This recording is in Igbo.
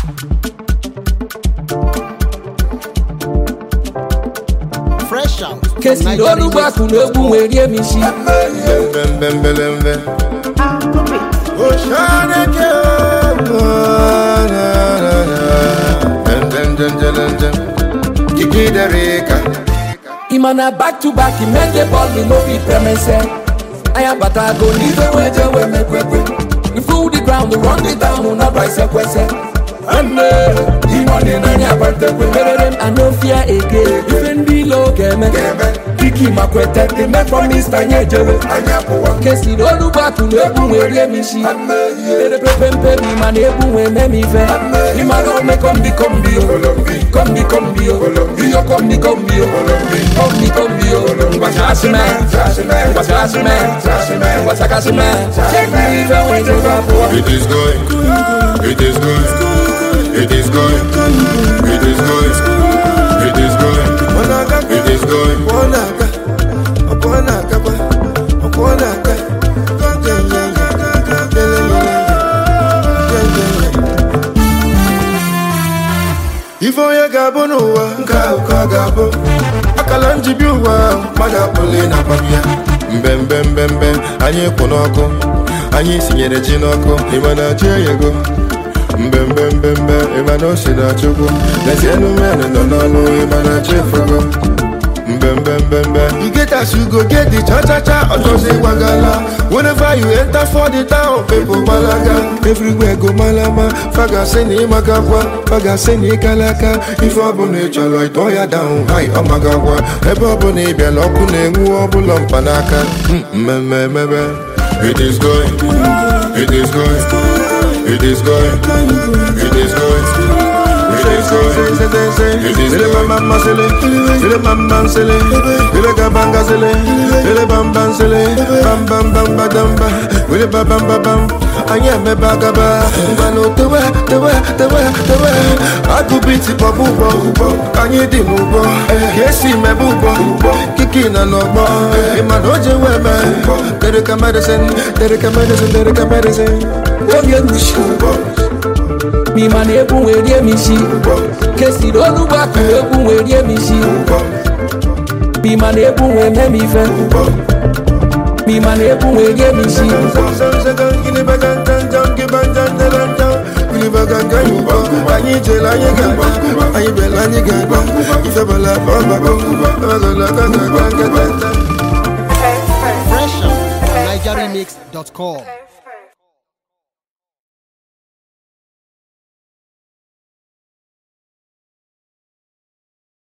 Fresh out. kesiri olugbo akụ na egwu nwee rie m isi mbembembembelembe oshaneke ndendendendendem kikiderika ịma na back to back imende bọl mi no fit premese anya bata go n'ife wee je wee mekwekwe you full the ground run the town na brise kwese nne ịnọdị n'anya abatekwe merere m anofia ege ife ndị ilo ga-eme diki makwete dị me promise na anyị ejewe kesiri olugbo akụ na egwu nwee rie m isi erepepe mpe m ịma na egwu nwee mee m ife ịma na ome kombi kombi o kombi kombi o iyo kombi kombi o kombi kombi o ngwachasị me ngwachasị me ngwachakasị me chekiri ife nwee jebe abụọ It is going, it is going, it is going, it is going, it is going, it is going. ife onye ga-abụ n'ụwa nke ahụ ka ọ ga-abụ akala njibi ụwa ahụ mmadụ akpụli na ya mbembembembe anyị kwụ n'ọkụ anyị sinyere ji n'ọkụ ịma na ji eyego mbembembembe ịma na ose na chukwu lezienụ men nọ n'ọnụ ịma na chi efogo mbembembembe You get as you go get the cha cha cha Otozi wagala Whenever you enter for the town People malaga Everywhere go malama Faga seni magagwa Faga seni kalaka Ife ọbụla ị chọrọ ịtọ ya down Hai ọ magagwa Ebe ọbụla ị bịara ọkụ na-enwu ọbụla mkpanaka Mm, mmemme emebe It is going, it is going, it is going, it is going, it is going, it is Ele going. mama sele, ele mama sele, ele kabanga sele, ele bamba sele, bam bam bam badamba, ele ba bam ba bam. Anya me bagaba, ngano tewe tewe tewe tewe. Aku biti bobu bobu, anyi di mubo, kesi me bubo, kiki na nobo. Ima doje we me, tere ka medicine, tere ka medicine, tere ka medicine. obi egwushi m'ịma na egwu nwee rie m isi kesiri olugbo akụ na egwu nwee rie m isi m'ịma na egwu nwee mee m ife m'ịma na egwu nwee rie m isi anyị jere anyị ga-agba anyị bịara anyị ga-agba ifebala ọgbakọ Fresh out. NigeriMix.com.